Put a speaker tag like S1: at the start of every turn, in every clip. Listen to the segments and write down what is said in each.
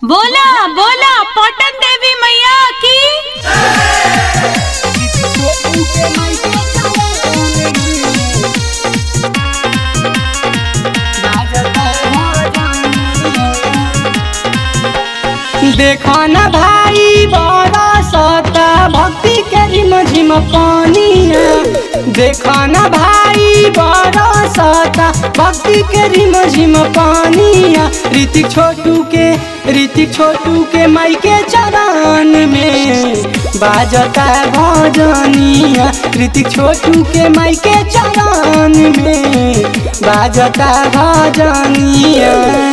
S1: बोला बोला पटन देवी मैया की
S2: देखो न भाई बड़ा सता भक्ति के रिम झिम पानिया देखो न भाई बड़ा सता भक्ति के रिम झिम पानिया ऋतिक छोटू के ऋतिक छोटू के माई के चरण में बाजता भजनिया ऋतिक छोटू के माई के चरण में बाजता भजनिया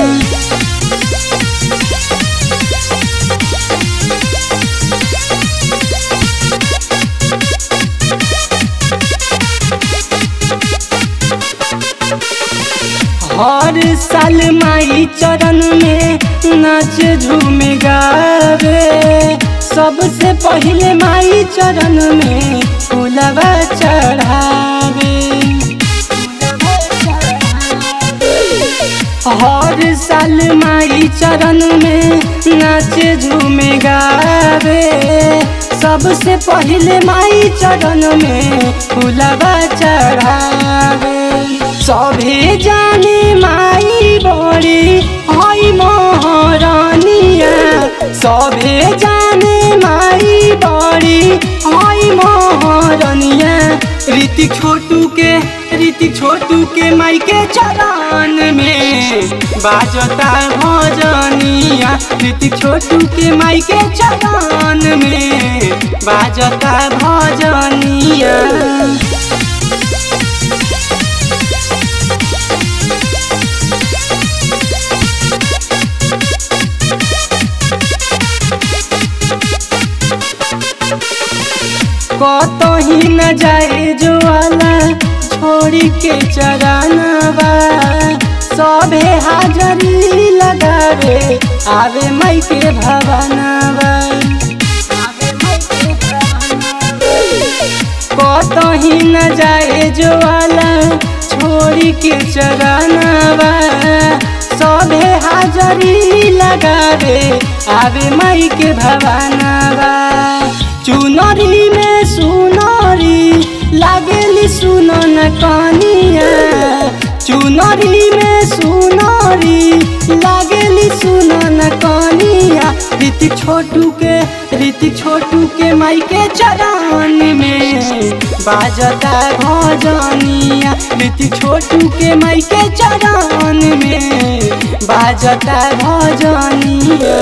S2: हर साल माई चरण में नाच झूम गावे सबसे पहले माई चरण में फूलवा चढ़ावे हर साल माई चरण में नाच झूम गावे सबसे पहले माई चरण में फूलवा चढ़ावे सभे जाने माई बड़ी हई महारानिया सभे जाने माई बड़ी हई महारानिया ऋतिक छोटू के ऋतिक छोटू के माई के चरण में बाजता भजनिया ऋतिक छोटू के माई के चरण में बाजता भजनिया कतही न जाए जो वाला छोड़ी के चरानवा सबे हाजरी लगावे आवे माई के भवनवा कतही न जाए जो वाला छोड़ी के चरानवा सबे हाजरी लगावे आवे माई के भवनवा चुनरी में सुनरी लागेली सुनन कनिया चुनरी में सुनरी लागेली सुनन कनिया ऋतिक छोटू के ऋतिक छोटू के माई के चरण में बाजता भजनिया ऋतिक छोटू के माई के चरण में बाजता भजनिया